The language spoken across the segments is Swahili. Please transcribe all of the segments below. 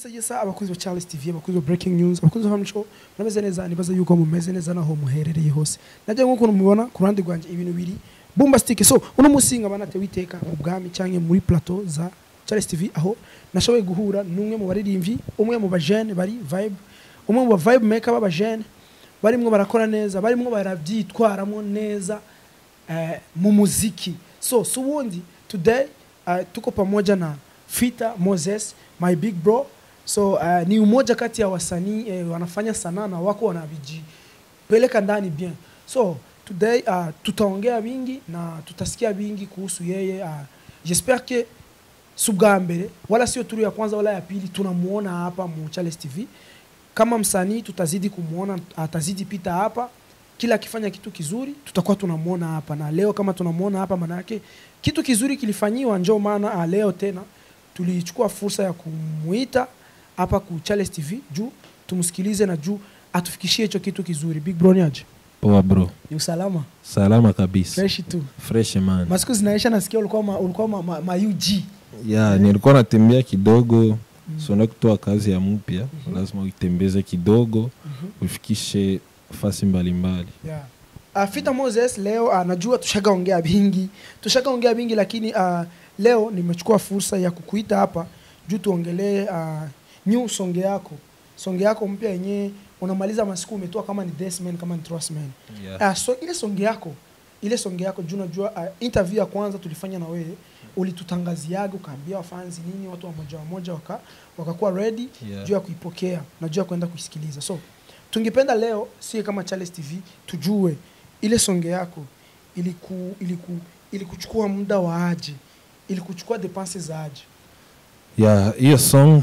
yesa yesa abakozi ba Charles TV abakozi ba Breaking News abakozi ba Family Show murabeze neza nibaza yuko mumeze neza naho muherereye hose najye nk'uko mubibona ku ruhande rwanjye ibintu biri bombastic so uno munsi nkaba natewe iteka mu bwami cyangwa muri plateau za Charles TV aho nashoboye guhura n'umwe mu baririmbyi umwe mu bajene bari vibe umwe mu ba vibe maker b'abajene barimwo barakora neza barimwo barabyitwaramo neza eh, mu muziki so so ubundi today uh, tuko pamoja na Fita Moses my big bro so uh, ni umoja kati ya wasanii eh, wanafanya sanaa na wako wanavijipeleka ndani bien so today uh, tutaongea vingi na tutasikia vingi kuhusu yeye uh, j'espère que si ubwa mbere wala sio turu ya kwanza wala ya pili tunamuona hapa mu Charles TV kama msanii tutazidi kumuona atazidi pita hapa kila akifanya kitu kizuri tutakuwa tunamuona hapa na leo kama tunamuona hapa maana yake kitu kizuri kilifanyiwa njoo maana ah, leo tena tulichukua fursa ya kumuita hapa ku Charles TV juu tumsikilize na juu atufikishie hicho kitu kizuri big bro ni aje Poa bro, ni usalama salama kabisa, fresh tu fresh man. masiku zinaisha nasikia ulikuwa ma, ulikuwa ma, ma, ma UG Ya, nilikuwa natembea kidogo sona kutoa kazi ya mpya, lazima uitembeze kidogo ufikishe fasi mbalimbali. yeah. Uh, Fita Moses leo uh, najua tushagaongea vingi tushagaongea vingi lakini uh, leo nimechukua fursa ya kukuita hapa juu tuongelee uh, new songe yako songe yako mpya yenyewe unamaliza masiku umetoa kama ni Desman kama ni Trustman Yeah. uh, so ile songe yako ile songe yako juu najua uh, interview ya kwanza tulifanya na wewe ulitutangaziaga ukaambia wafanzi nini watu wamoja wamoja waka, wakakuwa ready Yeah. juu ya kuipokea na juu ya kwenda kuisikiliza so tungependa leo sie kama Charles TV tujue ile songe yako iliku, iliku, ilikuchukua muda wa aje ilikuchukua depense za aje Ya, hiyo song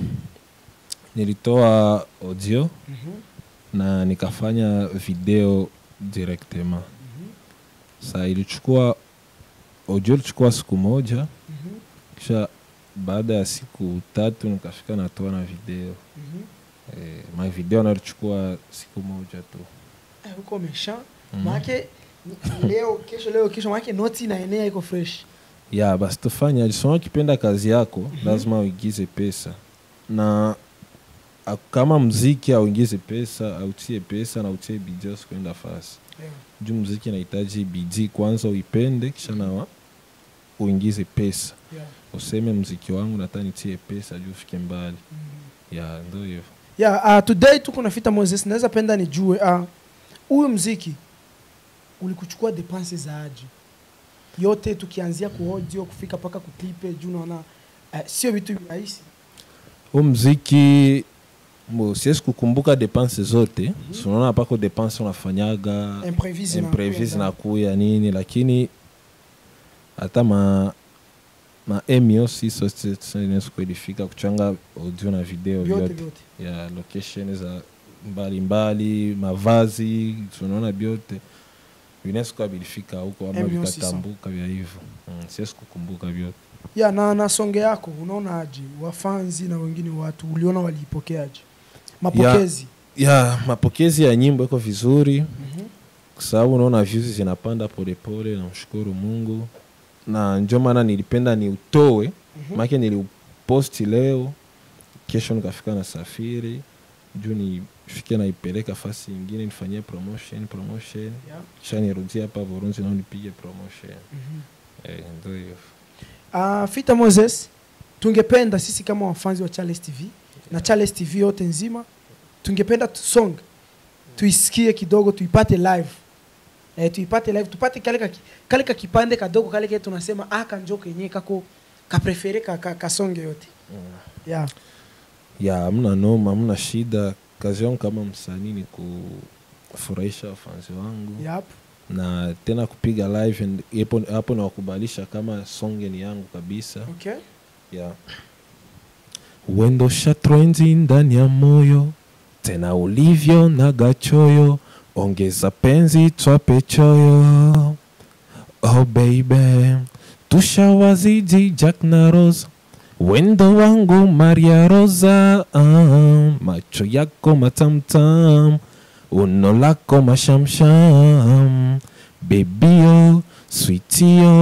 nilitoa audio na nikafanya video directement. Sa ilichukua audio ilichukua siku moja, kisha baada ya siku tatu nikafika natoa na video. Eh, ma video nalichukua siku moja tu. Eh, uko mesha Mhm. maake leo kesho leo kesho maake noti inaenea iko fresh ya basi tufanye alisoma ukipenda kazi yako lazima uingize pesa na a- kama mziki auingize pesa autie pesa na utie bidii usikuenda fasi yeah. juu mziki inahitaji bidii kwanza uipende kisha nawa uingize pesa Yeah. useme mziki wangu nataka nitie pesa juu ufike mbali Mhm. ya ndo hivyo yeah, uh, today tuko na Fita Moses naweza penda nijue ah, huyu mziki ulikuchukua depense za aje yote tukianzia ku audio kufika mpaka kuklipe juu naona uh, sio vitu rahisi huu mziki mo siwezi kukumbuka depense zote mm unaona pako depense unafanyaga imprévisi na- imprévise na kuya nini lakini hata ma ma emio si inaweza kuedifika kuchanga audio na video vyote vyote vyote ya location za mbalimbali mavazi tunaona vyote vinaweza kuwa vilifika huko ama MO si vikatambuka vya hivyo mm, siwezi kukumbuka vyote ya na, na songe yako unaona aje wafanzi na wengine watu uliona waliipokeaje mapokezi ya mapokezi ya nyimbo iko vizuri Mhm. kwa sababu unaona views zinapanda polepole namshukuru mungu na ndio maana nilipenda ni utoe Mhm. maake niliuposti leo kesho nikafika na safiri juu nifike naipeleka fasi ingine nifanyie promotion promotion Yeah. kisha nirudie hapa Burunzi nao nipige promotion Mhm. eh, ndio hivyo Uh, Fita Moses, tungependa sisi kama wafanzi wa Charles TV na Charles TV yote nzima, tungependa tu song tuisikie kidogo, tuipate live eh, tuipate live, tupate kale ka, kale ka kipande kadogo kale kile tunasema aka njo kenye kako kaprefere ka, ka, kasonge yote yeah. ya hamna noma hamna shida kazi yangu kama msanii ni kufurahisha wafanzi wangu Yep. na tena kupiga live and hapo hapo nawakubalisha kama songe ni yangu kabisa Okay. yeah. uendosha trenzi ndani ya moyo tena ulivyo na gachoyo ongeza penzi twape choyo oh baby tushawazidi jack na rosa wendo wangu maria rosa ah, macho yako matamtam uno lako mashamsham bebio switio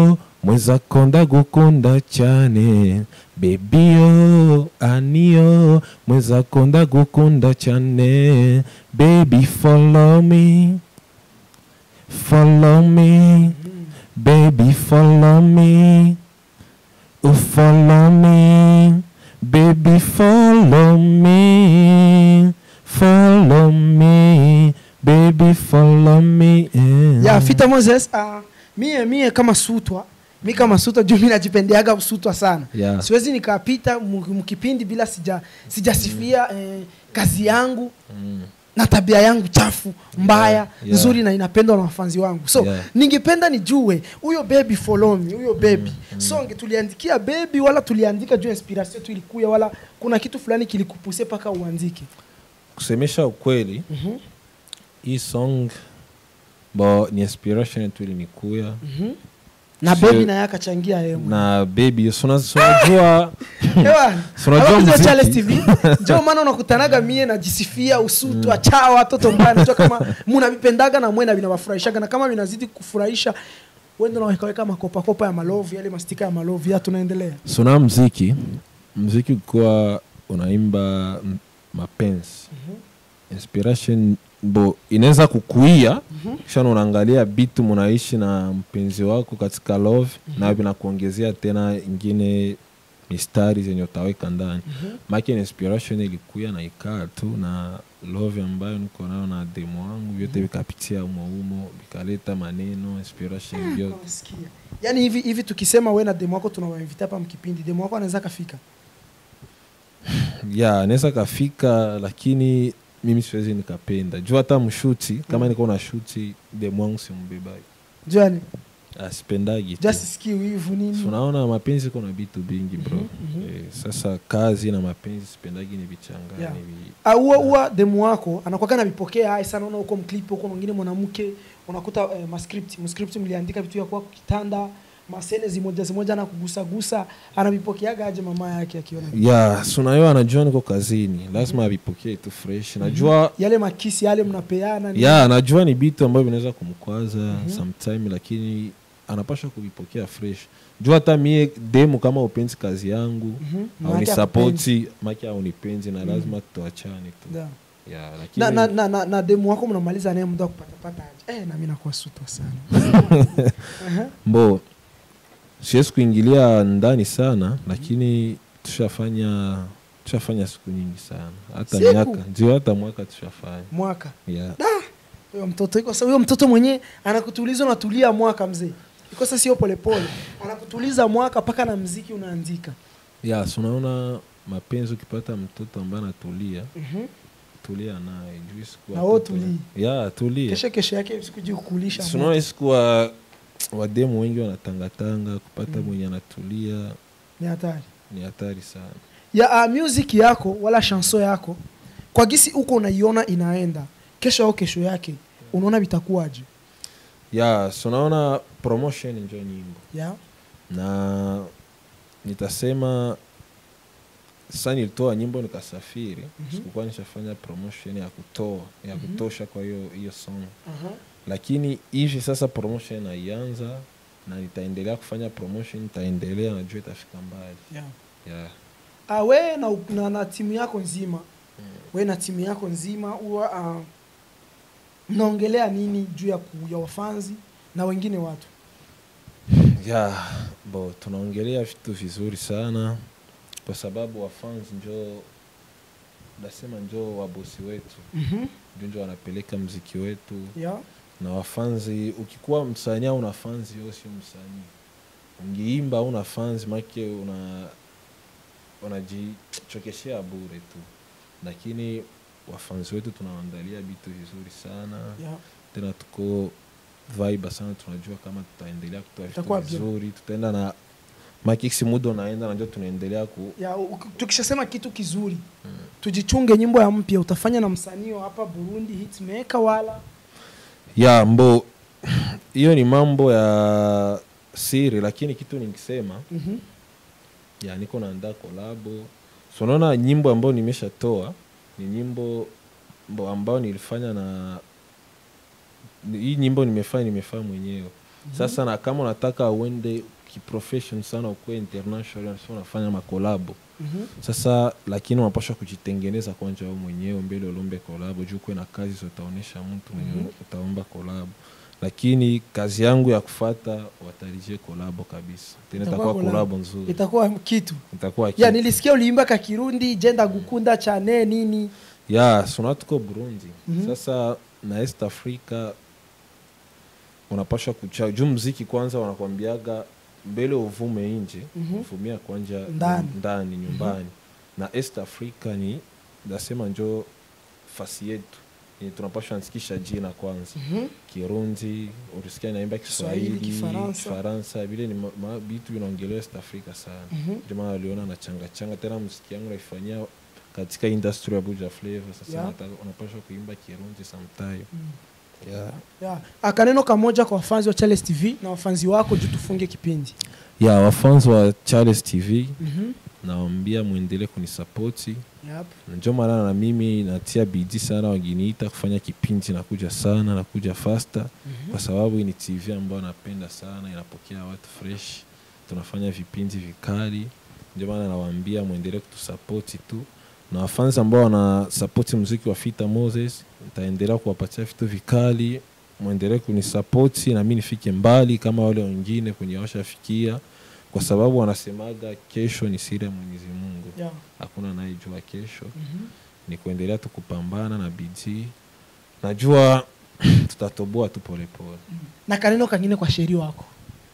mwezako ndagukunda cyane bebiyo aniyo mwezako ndagukunda cyane baby follow me follow me baby follow me oh follow me baby follow me follow me baby follow me yeah. ya fita moses uh, mie mie kama sutwa mi kama sutwa juu mi najipendeaga sutwa sana Yeah. siwezi nikapita mu- mkipindi bila sija sijasifia eh, kazi yangu Mm. na tabia yangu chafu mbaya Yeah, yeah. nzuri na inapendwa na wafanzi wangu so Yeah. ningependa nijue huyo baby follow me huyo baby songe tuliandikia baby wala tuliandika juu inspiration tu ilikuya wala kuna kitu fulani kilikupuse mpaka uandike kusemesha ukweli Mhm. hii song bo ni inspiration tu ilinikuya Mhm. na Sio- baby naye akachangia yeye mwenyewe. na baby so una- so unajua Ewa, Si unajua hapo ndio muziki? Charles TV ndio maana unakutanaga mie najisifia usutu mm. acha watoto mbaya najua kama munavipendaga na mwena vinawafurahishaga na kama vinazidi kufurahisha wende nawekaweka makopakopa ya malovi yale mastika ya malovi ya tunaendelea sona mziki mziki ukiwa unaimba m- mapenzi inspiration bo inaweza kukuia kisha unaangalia bitu munaishi na mpenzi wako katika love na vinakuongezea tena ingine mistari zenye utaweka ndani make inspiration ilikuya na ikaa tu na love ambayo niko nayo na demo wangu vyote vikapitia umoumo vikaleta maneno inspiration vyote Unasikia? yaani hivi hivi tukisema we na demo wako tunawainvita hapa mkipindi demo wako anaweza kafika ya anaweza kafika lakini mimi siwezi nikapenda juu hata mshuti kama niko na shuti demwangu simbebai juani asipendagi tu. just sikii wivu nini So, unaona mapenzi kuna vitu vingi bro eh, sasa kazi na mapenzi sipendagi ni vichangani Yeah. vi- Ah, huwa huwa demu wako anakuwaga navipokea hai sana unaona huko mklip huko mwingine mwanamke unakuta eh, mascript mscript mliandika vitu ya kwako kitanda masene zimoja zimoja na kugusagusa anavipokeaga aje mama yake akiona ya sunayo anajua niko kazini lazima avipokee tu fresh najua yale makisi yale mnapeana nini? ya anajua ni vitu ambavyo vinaweza kumkwaza sometime lakini anapasha kuvipokea fresh juu hata mie demu kama upenzi kazi yangu Mhm. au Maana ni yake sapoti maki au nipenzi na lazima tuachane tu Yeah. ya lakini na, na, na, na, na demu wako mnamaliza naye muda wa kupatapata aje eh, nami nakuwa sutwa sana Aha. mbo siwezi kuingilia ndani sana lakini tushafanya tushafanya siku nyingi sana hata Siku? miaka ndio hata mwaka tushafanya mwaka yeah. huyo mtoto iko sa- huyo mtoto mwenyewe anakutuliza unatulia mwaka mzee iko sasa sio polepole anakutuliza mwaka mpaka na mziki unaandika ya so unaona mapenzi ukipata mtoto ambaye anatulia Mhm. tulia naye juu siku Na wewe watoto- tulii. ya tulia kesho kesho yake sikuji kukulisha So unaona siku wa wademu wengi wanatangatanga kupata mwenye anatulia ni hatari ni hatari sana ya uh, music yako wala chanson yako kwa gisi huko unaiona inaenda kesho au kesho yake unaona vitakuwaje ya so naona promotion njo nyimbo ya na nitasema sasa nilitoa nyimbo nikasafiri sikukuwa nishafanya promotion ya kutoa ya kutosha kwa hiyo hiyo song lakini hivi sasa promotion naianza na nitaendelea kufanya promotion nitaendelea najua itafika mbali yeah. yeah. Ah, we na, na, na timu yako nzima we na timu yako nzima huwa uh, mnaongelea nini juu ya, ku, ya wafanzi na wengine watu ya bo tunaongelea vitu vizuri sana kwa sababu wafans njo nasema njo wabosi wetu mm-hmm. njo njo wanapeleka mziki wetu yeah. na wafanzi ukikuwa msanii au una fanzi yo sio msanii ungiimba au una fanzi make una unajichokeshea bure tu lakini wafanzi wetu tunawaandalia vitu vizuri sana yeah. tena tuko vibe sana tunajua kama tutaendelea kutoa vitu Itakuwa bien. vizuri tutaenda na makiksi muda unaenda najua tunaendelea ku ya, u- tukishasema kitu kizuri tujichunge nyimbo ya mpya utafanya na msanii wa hapa burundi hitmaker wala ya mbo hiyo ni mambo ya siri lakini kitu nikisema mm-hmm. ya niko naandaa kolabo so naona nyimbo ambayo nimeshatoa ni nyimbo mbo ambayo nilifanya na ni- hii nyimbo nimefanya nimefanya mwenyewe sasa na kama unataka uende kiprofession sana ukuwe international so unafanya makolabo Mhm. sasa lakini unapaswa kujitengeneza kwanja wewe mwenyewe mbele ulombe kolabo juu kuwe na kazi zotaonesha mtu mwenye Mhm. utaomba kolabo lakini kazi yangu ya kufata watarije kolabo kabisa tena Itakuwa itakuwa collab. kolabo nzuri itakuwa kitu itakuwa ya kitu. nilisikia uliimba ka kirundi jenda gukunda cyane nini ya suna tuko burundi Mhm. sasa na east africa unapasha kucha juu mziki kwanza wanakwambiaga mbele uvume nje Mhm. uvumia kwanja Ndani. ndani nyumbani na east africa ni nasema njo fasi yetu ni tunapashwa nsikisha jina kwanza Mhm. kirundi ulisikia naimba Kiswahili, kiswahili Kifaransa. kifaransa vile ni ma- ma- vitu vinaongelewa east africa sana Mhm. ndio maana waliona na changa changa tena muziki yangu naifanyia katika industry ya buja flavor sasa Yeah. nataka unapaswa kuimba kirundi sometime yeah. ya akaneno kamoja kwa wafanzi wa Charles TV na wafanzi wako juu tufunge kipindi ya wafanzi wa charles tv Mhm. nawambia mwendelee kunisapoti Yep. Na ndio maana na mimi natia bidii sana waginiita kufanya kipindi nakuja sana nakuja fasta Mhm. kwa sababu hii ni tv ambayo napenda sana inapokea watu fresh tunafanya vipindi vikali ndio maana nawaambia mwendelee kutusapoti tu na wafanzi ambao wanasapoti muziki wa fita moses nitaendelea kuwapatia vitu vikali mwendelee kunisapoti na mi nifike mbali kama wale wengine kwenye washafikia kwa sababu wanasemaga kesho ni siri ya mwenyezi mungu Yeah. hakuna anayejua kesho Mhm. ni kuendelea tu kupambana na bidii najua tutatoboa tu polepole na kaneno kangine kwa sheri wako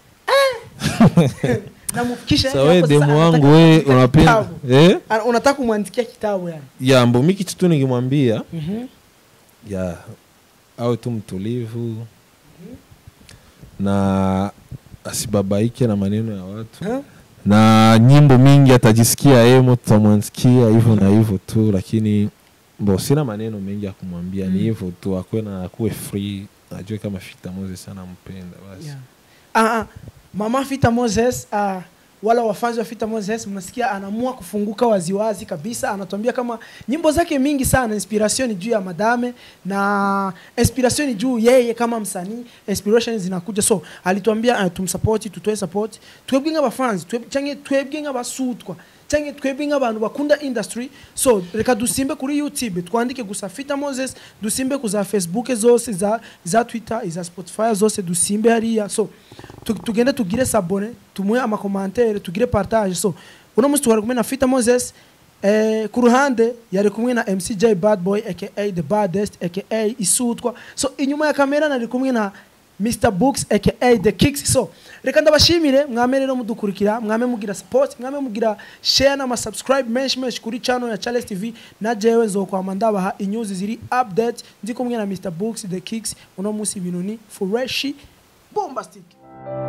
namufikisha sa we demu wangu we unapenda eh? unataka kumwandikia kitabu yani ya mbo mi kitu tu nikimwambia Mhm. ya awe tu mtulivu na asibabaike na maneno ya watu Huh? na nyimbo mingi atajisikia emo tutamwansikia hivyo na hivyo tu lakini bo sina maneno mengi ya kumwambia ni Mm. hivyo tu akuwe na akuwe free ajue kama fita moses anampenda basi Yeah. Ah, ah, mama Fita Moses ah, wala wafanzi wa Fita Moses mnasikia anaamua kufunguka waziwazi kabisa, anatuambia kama nyimbo zake mingi sana inspiration ni juu ya madame na inspiration ni juu yeye kama msanii, inspiration zinakuja so alituambia uh, tumsupport tutoe support twebwe nk'abafanzi tweb- canke twebwe nk'abasutwa canke twebwe nk'abantu bakunda industry so reka dusimbe kuri youtube twandike gusa Fita Moses dusimbe kuza facebook zose za, za twitter iza spotify zose dusimbe hariya so tu- tugende tugire sabone tumuhe amakomantere tugire partage so uno munsi twari kumwe na Fita Moses eh, ku ruhande yari kumwe na MCJ Bad Boy aka the baddest aka Isutwa so inyuma ya kamera nari kumwe na Mr Books aka the Kicks so reka ndabashimire mwame rero mudukurikira mwame mugira support mwame mugira share na subscribe menshi menshi kuri channel ya Charles TV na jewe nzokwama ndabaha inyuzi ziri update ndi kumwe na Mr Books the Kicks uno munsi ibintu ni fresh bombastic